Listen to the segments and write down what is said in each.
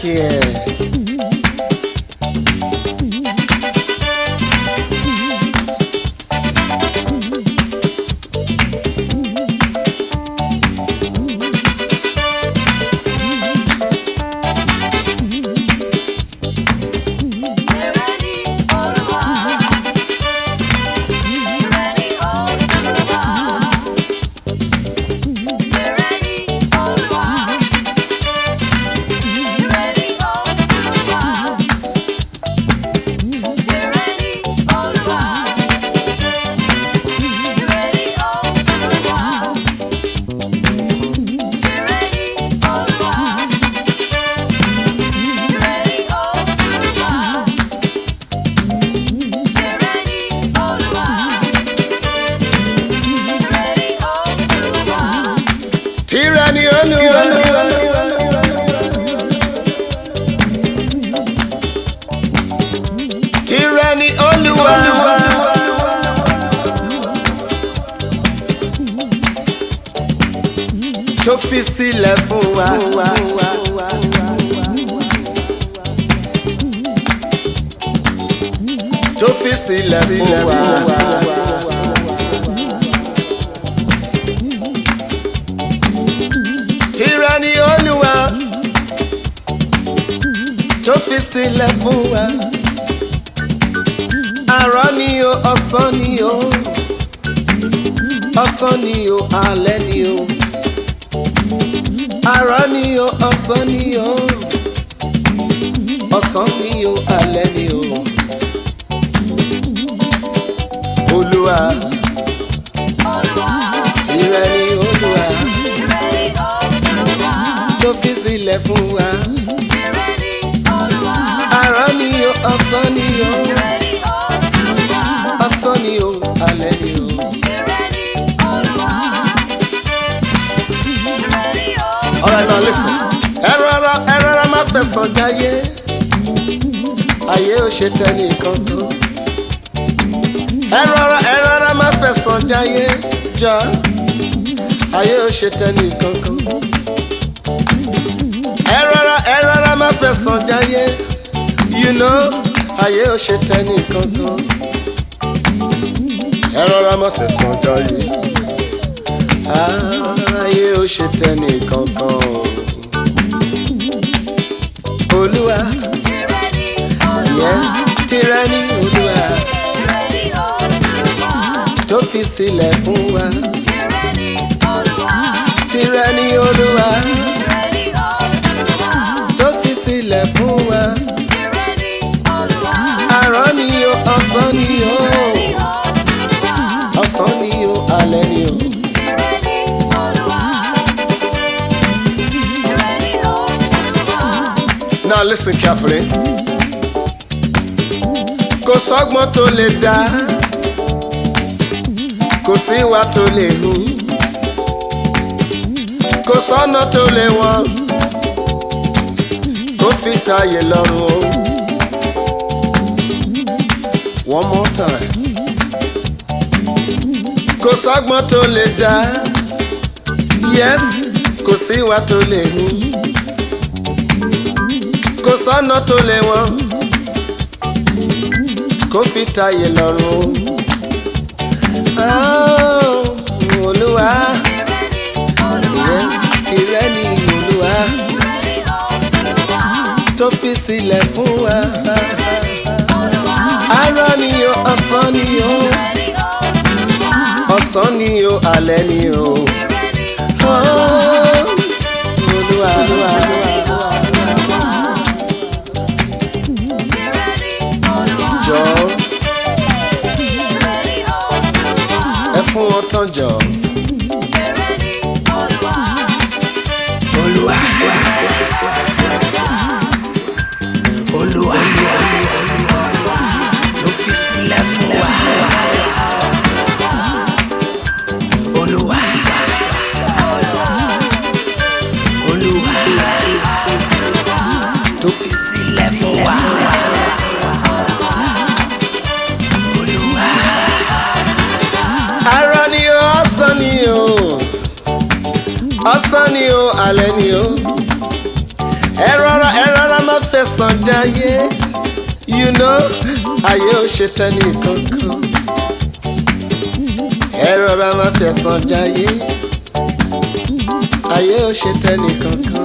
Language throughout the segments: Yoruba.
láìkí ẹ̀. Tìrẹ ni Olúwa. Tìrẹ ni Olúwa. Tó fi sílẹ̀ fún wa. Tó fi sílẹ̀ fún wa. Tìrẹ ni Olúwa tó fi sílẹ̀ fún wa. Àárọ̀ ni o, ọ̀sán ni o, ọ̀sán ni o, alẹ́ ni o. Àárọ̀ ni o, ọ̀sán ni o, ọ̀sán ni o, alẹ́ ni o. Olúwa, tìrẹ ni Olúwa tó fi sílẹ̀ fún wa. Àárọ̀ ni o, ọ̀sán ni o, ọ̀sán ni o, alẹ́ ni o. Alright now listen. Ẹ rọra ẹ rọra má fẹ̀sọ̀ jayé. Ayé ò ṣe tẹ́lẹ̀ kankan. Ẹ rọra ẹ rọra má fẹ̀sọ̀ jayé. Jọ ayé ò ṣe tẹ́lẹ̀ kankan. Ẹ rọra ẹ rọra má fẹ̀sọ̀ jayé. You know ayé ò ṣe tẹ́lẹ̀ kankan. Ẹ rọra má fẹ̀sọ̀ jayé. Ayé ò ṣe tẹ́lẹ̀ kankan. Olúwa, yes, tìrẹ ni Olúwa tó fi sílẹ̀ fún wa. Tìrẹ ni Olúwa tó fi sílẹ̀ fún wa. Àárọ̀ ni o, ọ̀sán ni o, ọ̀sán ni o, alẹ́ ni o. Now listen carefully. Kò sọ́gbọ́n tó lè dá, kò sí ìwà tó lè hù, kò sọ́nà tó lè wọ́n, kó fi tayé lọ́rùn o. One more time. Kò sọ́gbọ́n tó lè dá, yes, kò sí ìwà tó lè hù kò sọ́nà tó lè wọ́n kó fi tayé lọ́rùn o. Oh, Olúwa yes, tìrẹ ni Olúwa tó fi sílẹ̀ fún wa. Àárọ̀ ni o, ọ̀sán ni o, ọ̀sán ni o, alẹ́ ni o. Oh, Olúwa, Olúwa, Olúwa. jọ ẹ fún wọn tán jọ. Olúwa. Olúwa. Ló fi sílẹ̀ fún wa. Olúwa. Olúwa. Tó fi sílẹ̀ fún wa. Olúwa. Àárọ̀ ni o, ọ̀sán ni o, ọ̀sán ni o, alẹ́ ni o. Ẹ rọra ẹ rọra má fẹ̀sán jayé you know ayé ò ṣe tẹ́ni kankan ẹ rọra má fẹ̀sán jayé ayé ò ṣe tẹ́ni kankan.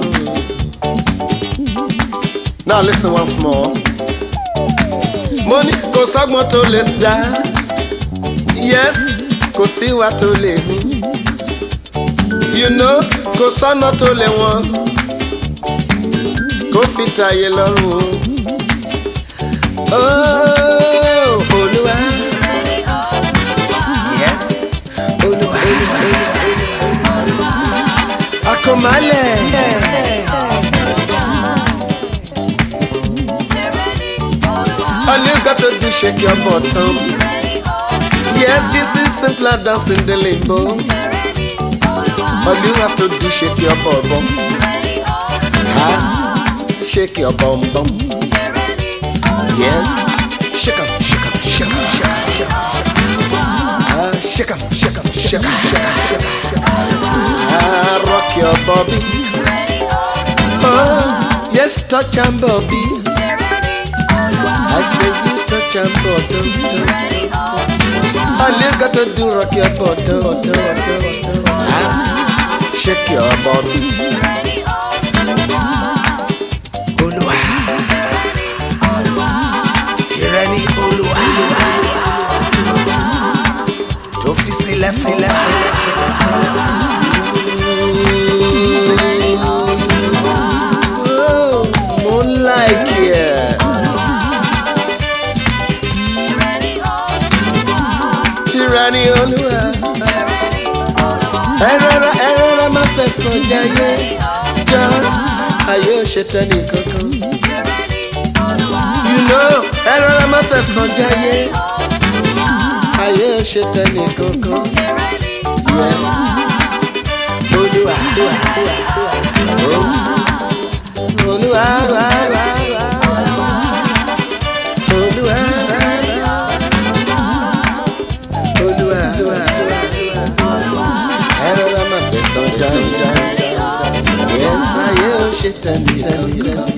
now listen once more mo ní kò sọ́gbọ́n tó lè dá yes kò síwá tó lè hù you know kò sọ́nà tó lè wọ́n kó fi tàyè lọ́rùn o. Oh, Olúwa. Yes. Olúwa. Akọ̀málẹ̀. All you got to do shake your bottom. Yes, this is simpler dancing the limbo. All you have to do shake your bum bum. Ah, shake your bum bum. Yes, shake 'em, shake 'em, shake 'em, shake 'em, shake 'em. Ah, shake 'em, shake 'em, shake 'em, shake 'em, shake 'em. Ah, rock your bobby. Oh, yes, touch and bobby. I say you touch and bottom. All you got to do rock your bottom. Ah, shake your bobby. Olúwa. Tìrẹ ni Olúwa. Tó fi sílẹ̀ fún wa. Oh, mo like it. Tyranny Olúwa. Ẹ rọra ẹ rọra má fẹ̀sọ̀ jayé. Jọ ayé ò ṣe tẹ́ni kankan. You know ẹ rọra má fẹ̀sọ̀ jayé. Ayé ò ṣe tẹ́ni kankan. Yeah. Olúwa. Oh. Olúwa. Olúwa. Olúwa. Ẹ rọra má fẹ̀sọ̀ jayé. Yes, ayé ò ṣe tẹ́ni kankan.